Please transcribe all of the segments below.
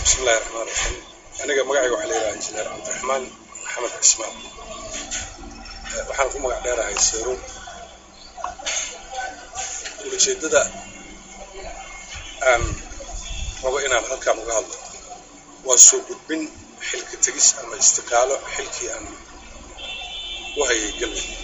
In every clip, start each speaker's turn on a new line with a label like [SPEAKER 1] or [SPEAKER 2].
[SPEAKER 1] bismillahi raxmaan raxiim aniga magacayga waxaa la yidhaha injineer cabdiraxmaan maxamed cismaan waxaan ku magac dheerahay seeruun ujeeddada aan rabo inaan halkaan uga hadlo waa soo gudbin xilka tegis ama istiqaalo xilkii aan u hayay galmudug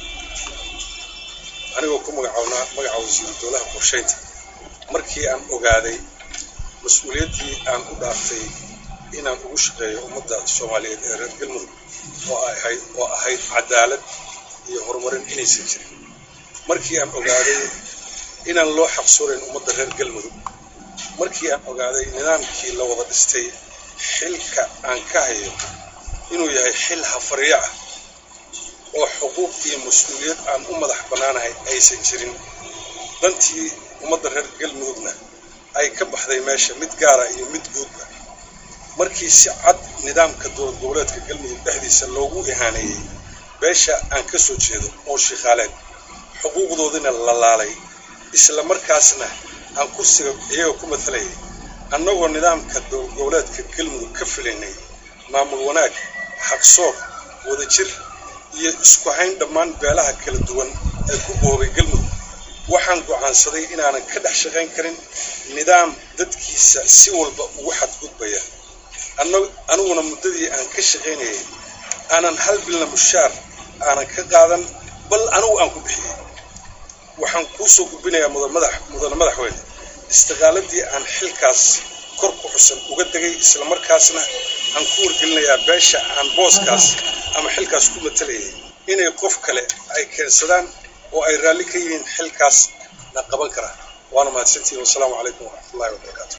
[SPEAKER 1] anigoo ku magacawnaa magaca wasiiru dowlaha qorshaynta markii aan ogaaday mas-uuliyaddii aan u dhaaftay inaan ugu shaqeeyo ummadda soomaaliyeed ee reer galmudug oo ahayd oo ahayd cadaalad iyo horumarin inaysan jirin markii aan ogaaday inaan loo xaqsoonayn ummadda reer galmudug markii aan ogaaday nidaamkii la wada dhistay xilka aan ka hayo inuu yahay xil hafaryo ah oo xuquuq iyo mas-uuliyad aan u madax bannaanahay aysan jirin dantii ummadda reer galmudugna ay ka baxday meesha mid gaara iyo mid guudba markii si cad nidaamka dowlad goboleedka galmudug dhexdiisa loogu ihaaneeyey beesha aan ka soo jeedo oo shikhaaleed xuquuqdoodina la laalay isla markaasna aan kursiga iyaga ku matalayay annagoo nidaamka dowlad goboleedka galmudug ka filaynay maamul wanaag xaqsoor wadajir iyo isku hayn dhammaan beelaha kala duwan ee ku boobay galmudug waxaan go'aansaday inaanan ka dhex shaqayn karin nidaam dadkiisa si walba ugu xadgudbaya aniguna muddadii aan ka shaqaynayay aanan hal bilna mushaar aanan ka qaadan bal anigu aan ku bixiyey waxaan kuu soo gudbinayaa mudane madaxweyne istiqaaladii aan xilkaas kor ku xusan uga degay islamarkaasna aan ku wargelinayaa beesha aan booskaas ama xilkaas ku matalayay inay qof kale ay keensadaan oo ay raalli ka yihiin xilkaas na qaban karaan waana mahadsantihin wasalaamu calaykum waraxmatullahi wabarakaatu